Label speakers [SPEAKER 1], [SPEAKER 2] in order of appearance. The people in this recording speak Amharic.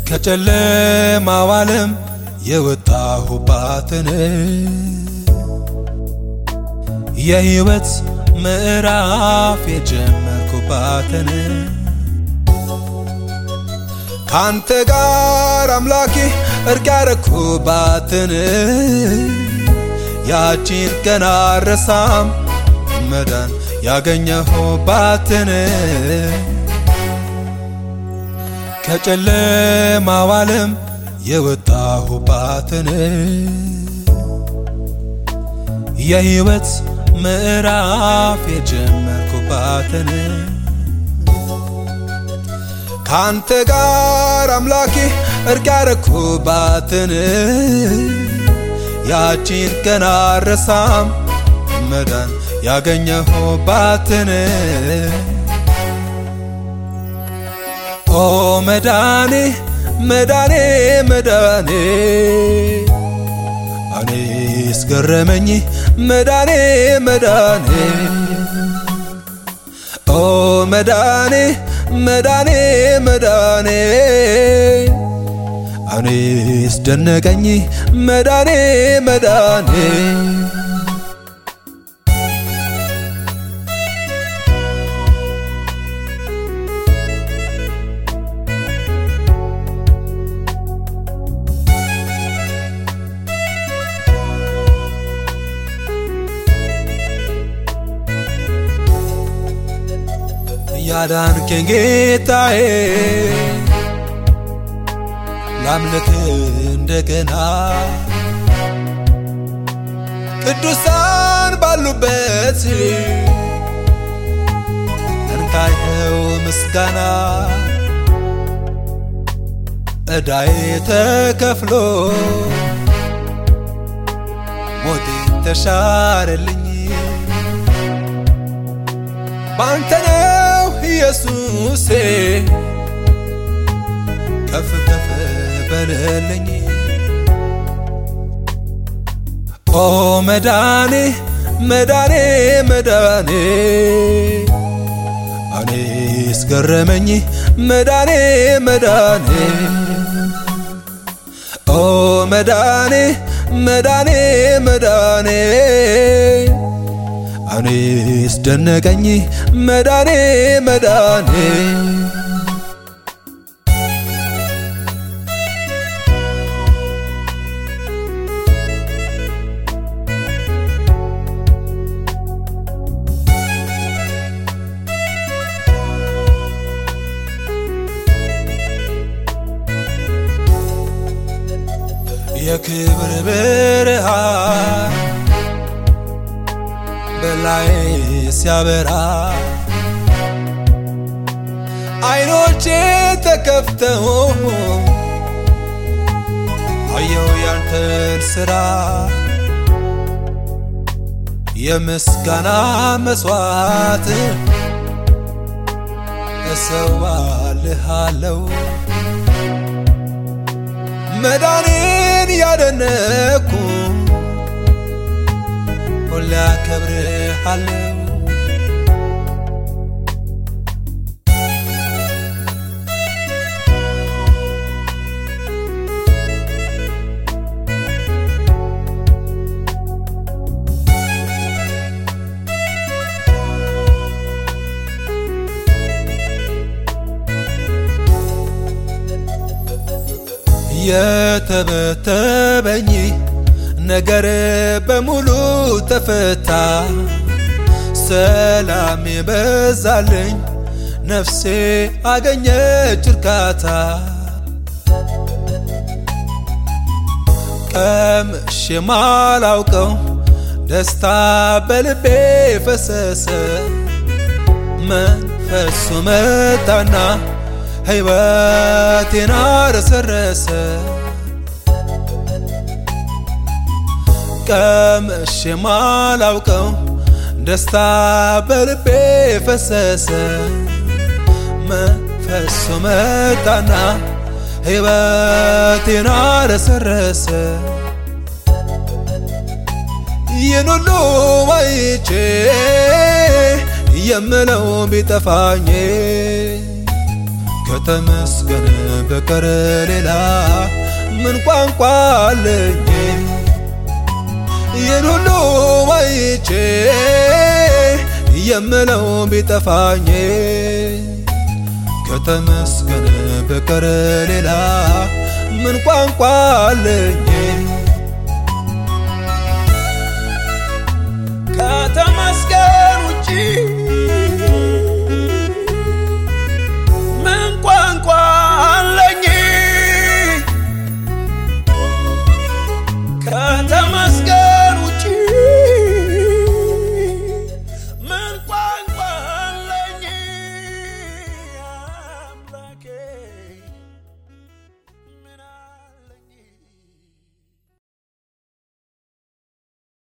[SPEAKER 1] ከጨለማው ዓለም የወጣሁባትን የሕይወት ምዕራፍ የጀመርኩባትን ካንተ ጋር አምላኬ እርቅ ያረኩባትን ያቺን ቀን አረሳም መዳን ያገኘሁባትን ከጨለማው ዓለም የወጣሁባትን የሕይወት ምዕራፍ የጀመርኩባትን ካንተ ጋር አምላኬ እርቅ ያረኩባትን ያቺን ቀን አረሳም መዳን ያገኘሁባትን ኦ መዳኔ መዳኔ መዳኔ እኔስ ገረመኝ መዳኔ መዳኔ ኦ መዳኔ መዳኔ መዳኔ እኔስ ደነቀኝ መዳኔ መዳኔ ያዳንከኝ ጌታዬ ላምልክ እንደገና ቅዱሳን ባሉበት እንካይኸው ምስጋና ዕዳዬ ተከፍሎ ሞቴ ተሻረልኝ ባንተ ነው ኢየሱሴ ከፍ ከፍ በልልኝ ኦ መዳኔ መዳኔ መዳኔ እኔስ ገረመኝ መዳኔ መዳኔ ኦ መዳኔ መዳኔ መዳኔ እኔስ ደነቀኝ መዳኔ መዳኔ የክብር ብርሃን በላይ ሲያበራ አይኖቼ ተከፍተው አየው ያንተን ስራ የምስጋና መስዋዕት እሰዋልሃለው መዳኔን ያደነኩ ሁሌ አከብርሃለው የተበተበኝ ነገር በሙሉ ተፈታ፣ ሰላም የበዛልኝ ነፍሴ አገኘች እርካታ። ቀምሼ የማላውቀው ደስታ በልቤ ፈሰሰ፣ መንፈሱ መጣና ሕይወቴን አረሰረሰ። ቀምሼ የማላውቀው ደስታ በልቤ ፈሰሰ፣ መንፈሱ መጣና ሕይወቴን አረሰረሰ። ይህን ሁሉ አይቼ የምለው ቢጠፋኝ ከተመስገን በቀር ሌላ ምን ቋንቋ አለኝ? ይህን ሁሉ አይቼ የምለው ቢጠፋኝ ከተመስገን በቀር ሌላ ምን ቋንቋ አለኝ? ከተመስገን ውጪ ምን ቋንቋ አለኝ? ከተመስገን